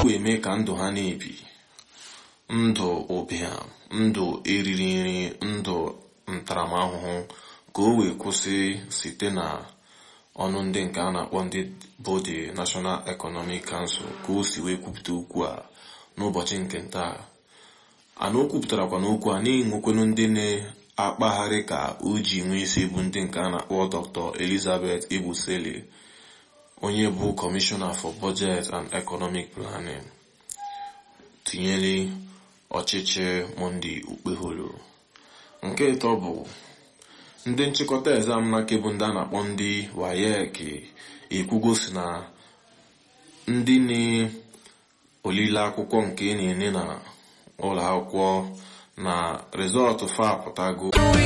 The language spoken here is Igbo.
eme ka ndụ ha na-ebi ndụ ụbịam ndụ eriri nri ndụ ntaramahụhụ ka o wee kwụsị site na ọnụ ndị nke a na-akpọ ndị bụ the National Economic Council ka o si wee kwupụta okwu a n'ụbọchị nke ntaa ana o kwupụtarakwa n'okwu a na-enwekwenu ndị na-akpagharị ka o ji nwee isi bụ ndị nke a na-akpọ Dr. Elizabeth Ebusele onye bụ Commissioner for Budget and Economic Planning tinyere ọchịchị Monday Okpeholo nke ịtọ bụ ndị nchịkọta exam nake bụ ndị a na-akpọ ndị WAEC ekwugosi na ndị na-olile akwụkwọ nke na-ene na ụlọ akwụkwọ na rịzọtụ fa apụtago